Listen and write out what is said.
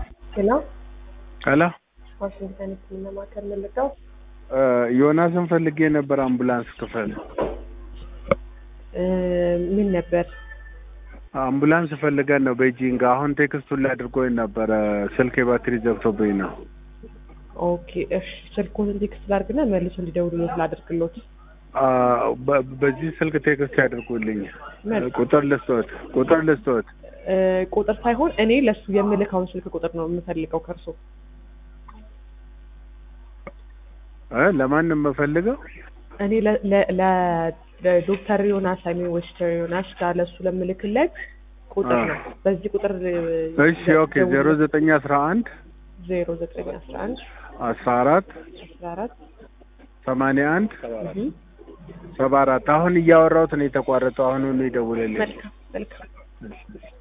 ሄሎ ሄሎ ዋሽንግተን ህክምና ማዕከል ምልቀው ዮናስን ፈልጌ ነበር። አምቡላንስ ክፍል ምን ነበር? አምቡላንስ ፈልገን ነው ቤጂንግ። አሁን ቴክስቱን ላይ አድርጎኝ ነበረ። ስልክ የባትሪ ዘግቶብኝ ነው። ኦኬ እሺ፣ ስልኩን ቴክስት ላድርግና መልሶ እንዲደውሉሎት ላድርግሎት። አ፣ በ- በዚህ ስልክ ቴክስት ያድርጉልኝ። መልካም። ቁጥር ልስቶት ቁጥር ልስቶት እ፣ ቁጥር ሳይሆን እኔ ለሱ የምልካውን ስልክ ቁጥር ነው የምፈልገው ከእርሶ። እ ለማን ነው የምፈልገው? እኔ ለ- ለ- ለ- ለዶክተር ዮናስ አይ ሚን ዌስተር ዮናስ ጋር ለሱ ለምልክለት ቁጥር አ። ነው። በዚህ ቁጥር እሺ ኦኬ ዜሮ ዘጠኝ አስራ አንድ ዜሮ ዘጠኝ አስራ አንድ አስራ አራት አስራ አራት ሰማንያ አንድ ሰባ አራት አሁን እያወራሁት ነው የተቋረጠው። አሁኑኑ ይደውልልኝ። መልካም መልካም